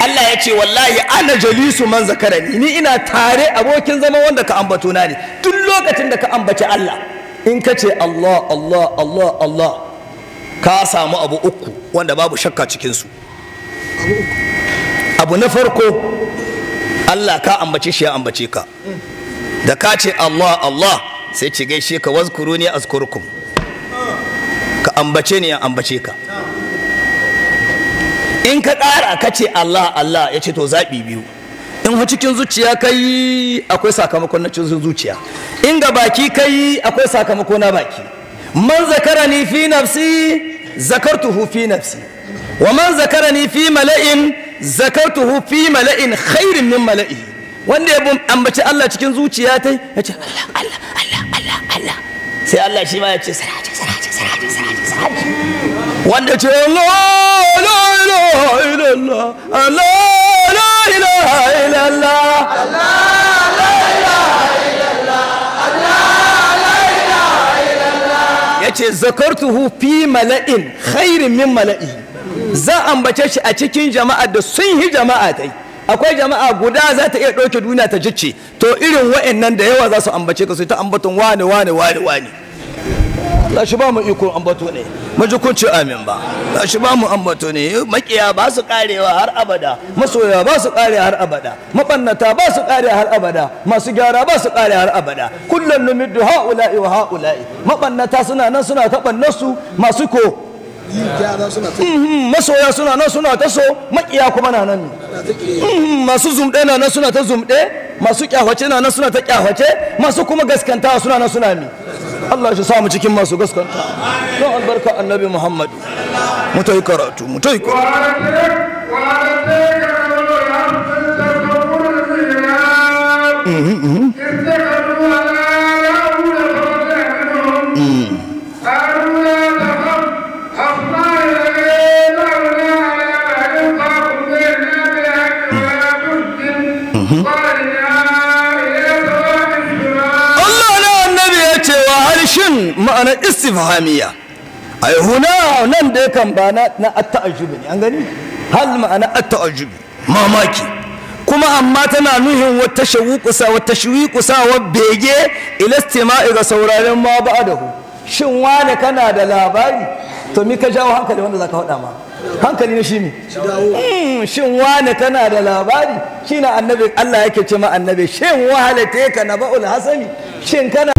Allah ya ce wallahi ana jalisu man zakarani ni ina tare abokin zama wanda ka ambato na ne duk lokacin da ka ambaci Allah in ka ce Allah Allah Allah Allah ka samu abu uku wanda babu shakka cikinsu abu na farko Allah ka ambace shi ya ambace ka da ka ce Allah Allah sai ci gaishe ka wazkuru ne azkurkum ka ambace ne ya ambace ka in ka ƙara ka ce Allah Allah ya ce to zaɓi biyu in cikin zuciya ka yi akwai sakamakon na cikin zuciya in ga baki ka yi akwai sakamako na baki man zakarani fi nafsi zakartuhu fi nafsi wa man zakarani fi mala'in zakartuhu fi mala'in khairin min mala'i wanda ya ambaci Allah cikin zuciya ta ya ce Allah Allah Allah Allah Allah sai Allah shi ma ya ce saraje saraje saraje saraje saraje wanda ce Allah la ilaha illallah Allah la ilaha illallah ya ce zakartuhu fi mala'in khairin min mala'i za ambace shi a cikin jama'a da sun yi jama'a ta akwai jama'a guda za ta iya ɗauke duniya ta jicce to irin wa'annan da yawa za su ambace ka su ta ambaton wane wane wane wane Allah shi ba mu iko ambato ne majukunci amin ba Allah shi ba mu ambato ne makiya ba su karewa har abada masoya ba su kare har abada mabannata ba su kare har abada masu gyara ba su kare har abada kullum numiddu haula'i wa haula'i mabannata suna nan suna ta su masu ko masoya suna nan suna ta so makiya kuma na nan masu zumɗe na nan suna ta zumɗe masu kyawace na nan suna ta kyawace masu kuma gaskanta suna nan suna mi Allah shi samu cikin masu gaskanta don albarka annabi Muhammad mu ta yi karatu mu ta yi shin ma'ana istifhamiya ai huna nan da kan ba na na at-ta'ajjub ne an gani hal ma'ana at-ta'ajjub mamaki kuma amma tana nuhin wata shawuqusa wata shawuqusa wa bege ila istima'i ga sauraren ma ba'dahu shin wane kana da labari to mi ka jawo hankali wanda zaka faɗa ma hankali ne shi ne shin wane kana da labari shine annabi Allah yake ce ma annabi shin wahalate ka na ba'ul hasani shin kana